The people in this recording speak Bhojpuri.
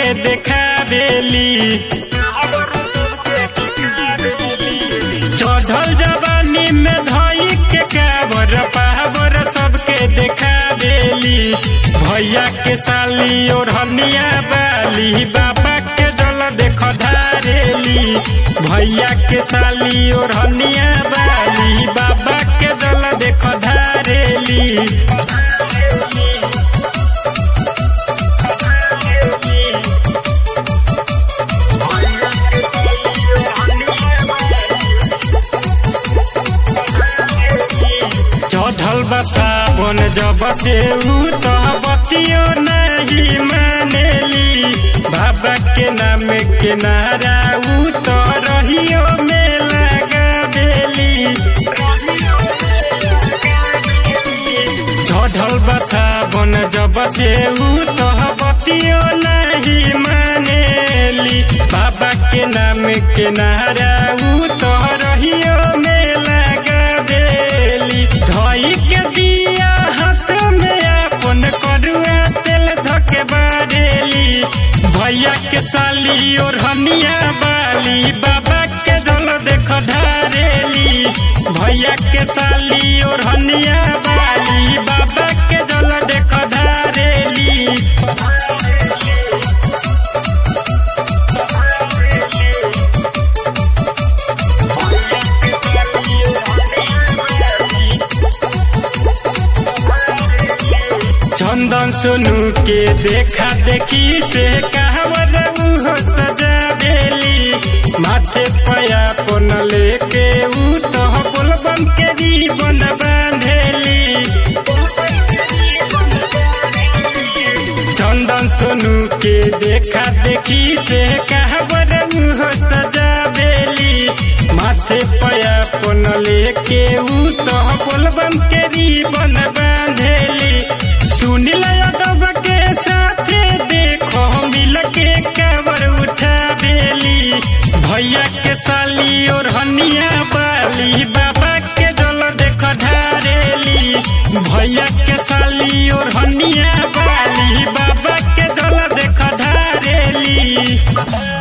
देखावेली चढ़ल जवानी में धई के काबर पावर सबके देखावेली भैया के साली और हनिया बाली बाबा के जल देख धारेली भैया के साली और हनिया बाली बाबा के जल देख धारेली चढ़ल बा सावन जब से ऊ तो बतियो नहीं मानेली बाबा के नाम के नारा ऊ तो रहियो में लगा देली चढ़ल बा सावन जब से ऊ तो बतियो नहीं मानेली बाबा के नाम के नारा ऊ तो रहियो में लगा देली धई के दिया हाथ में अपन करुआ तेल धके बारेली भैया के साली और हनिया बाली बाबा के दल देख धारेली भैया के साली और हनिया बाली बाबा के दल देख धारेली चंदन सोनू के देखा देखी से कहवर उहो सजा देली माथे पया पन लेके ऊ तो बोलबम के जीवन बांधेली चंदन सोनू के देखा देखी से कहवर उहो सजा देली माथे पया पन लेके ऊ तो बोलबम के जीवन बांधेली सुनील यादव के साथे देखो मिल के कवर उठा बेली भैया के साली और हनिया बाली बाबा के जल देख धारेली भैया के साली और हनिया बाली बाबा के जल देख धारेली